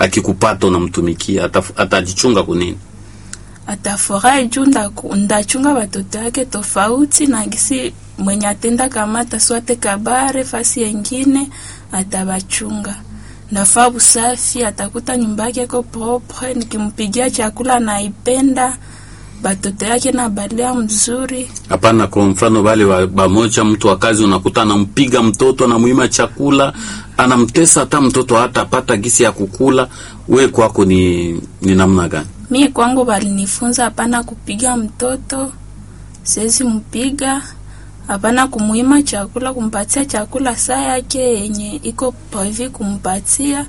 akikupata unamtumikia ataf- atajichunga kunini? atafurahi juu ndaku- ndachunga watoto yake tofauti na gisi mwenye atenda kamata swate kabare fasi yengine atabachunga ndafaa usafi atakuta nyumba yake iko propre nikimpigia chakula naipenda batoto yake na balea mzuri Hapana, kwa mfano wale wa bamoja, mtu wa kazi unakuta anampiga mtoto, anamuima chakula, anamtesa hata mtoto hata apata gisi ya kukula. We kwako ni, ni namna gani? mi kwangu balinifunza hapana kupiga mtoto siwezi mpiga hapana kumuima chakula kumpatia chakula saa yake yenye iko prevu kumpatia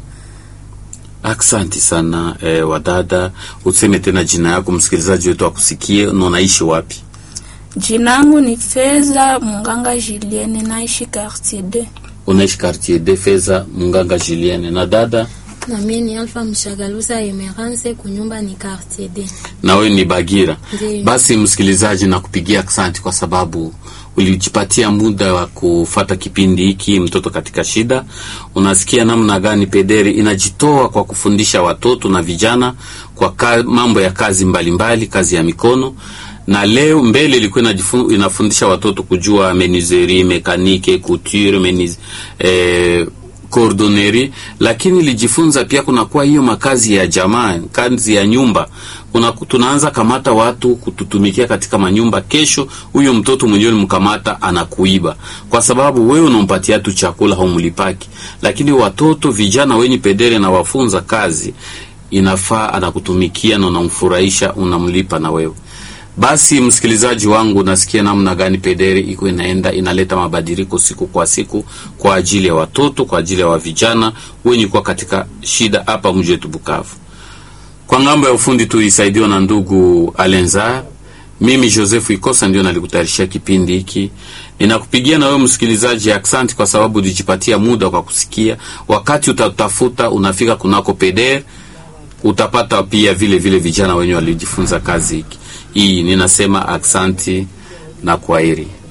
Aksanti sana eh, wadada, useme tena jina yako, msikilizaji wetu akusikie, na unaishi wapi? Jinangu ni Feza Munganga Julienne, naishi quartier D. Unaishi quartier de Feza Munganga Julienne. Na dada, na mie ni Alpha Mshagalusa Emerance, kunyumba ni quartier D. na wewe ni Bagira. Ndiyo. Basi msikilizaji, nakupigia aksanti kwa sababu ulijipatia muda wa kufata kipindi hiki mtoto katika shida. Unasikia namna gani pederi inajitoa kwa kufundisha watoto na vijana kwa ka, mambo ya kazi mbalimbali mbali, kazi ya mikono na leo mbele ilikuwa inajifu- inafundisha watoto kujua menuiserie, mekanike, couture, meniz, eh, cordonnerie, lakini ilijifunza pia kunakuwa hiyo makazi ya jamaa, kazi ya nyumba. Kuna, tunaanza kamata watu kututumikia katika manyumba. Kesho huyo mtoto mwenyewe mkamata anakuiba, kwa sababu wewe unampatia tu chakula haumlipaki, lakini watoto vijana wenye pedere na wafunza kazi, inafaa anakutumikia na unamfurahisha, unamlipa na wewe basi msikilizaji wangu, nasikia namna gani pederi iko inaenda inaleta mabadiliko siku kwa siku kwa ajili ya watoto, kwa ajili ya wa vijana wenye kuwa katika shida hapa mji wetu Bukavu. Kwa ngambo ya ufundi tulisaidiwa na ndugu Alenza. Mimi Joseph Ikosa ndio nalikutayarishia kipindi hiki. Ninakupigia na wewe msikilizaji aksanti kwa sababu ulijipatia muda kwa kusikia. Wakati utatafuta unafika kunako peder utapata pia vile vile vijana wenye walijifunza kazi hiki hii. Ninasema aksanti na kwaheri.